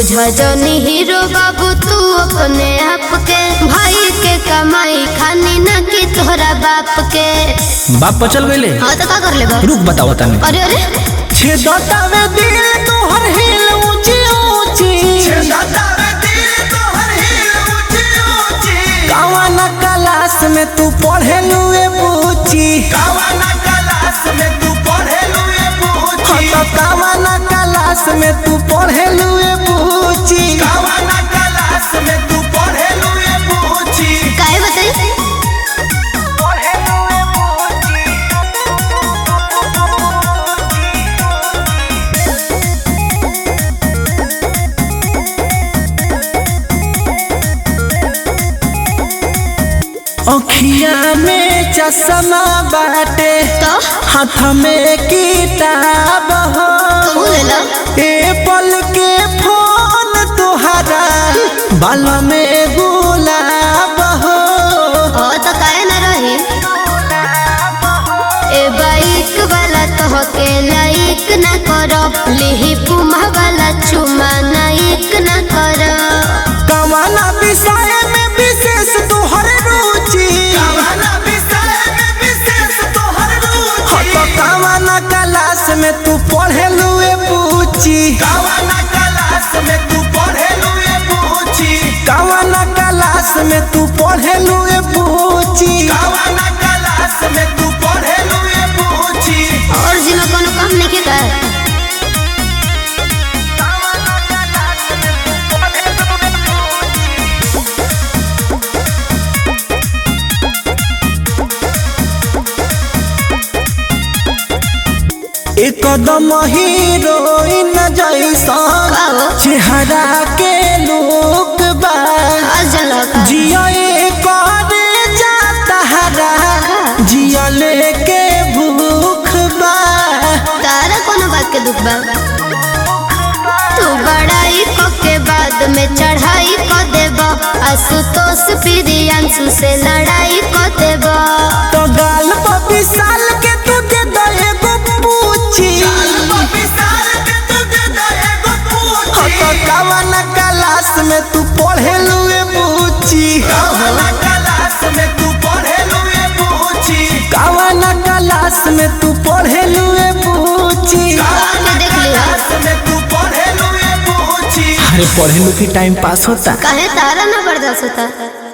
बुझनी हीरो बाबू तू अपने आप के भाई के कमाई खानी न की तोहरा बाप के बाप पर चल गईले हाँ तो का कर ले बा रुक बताओ तने अरे अरे छेदतावे दिल तोहर हिल ऊंची ऊंची कावाना क्लास में तू पढ़े लुए पूछी हाँ तो कावाना क्लास में तू पढ़े लुए पूछी काहे बताई अखिया में चश्मा बाटे तो हाथ में किताब हो तू ले लो एप्पल के फोन तुहरा बाल में गुलाब हो ओ तो काहे न रही ए बाइक वाला तो के लाइक न करो लिही पुमा वाला चुमा नाइक न करो कमाना विषय में विशेष तुहर रुचि हो तो कमाना क्लास में तू पढ़े लुए पूछी कमाना क्लास में तू पढ़े लुए पूछी और जिमा कोनो काम नहीं के का एकदम हीरोइन जैसा का हो चेहरा के लोग बा आज जलो का जिया करे जाता हरा जिया लेके भूख बा तारा कोनो बात के दुख बा तू बड़ाई को के बाद में चढ़ाई को देबो आशुतोष प्रियांशु से लड़ाई को देबो तो गाल पर विशाल के तू दे दो एगो पूछी हो तो कवन क्लास में तू पढ़े लुए पूछी कवन क्लास में तू पढ़े लुए पूछी आके देख लिया अरे पढ़े लू की टाइम पास होता काहे तारा ना बर्दाश्त होता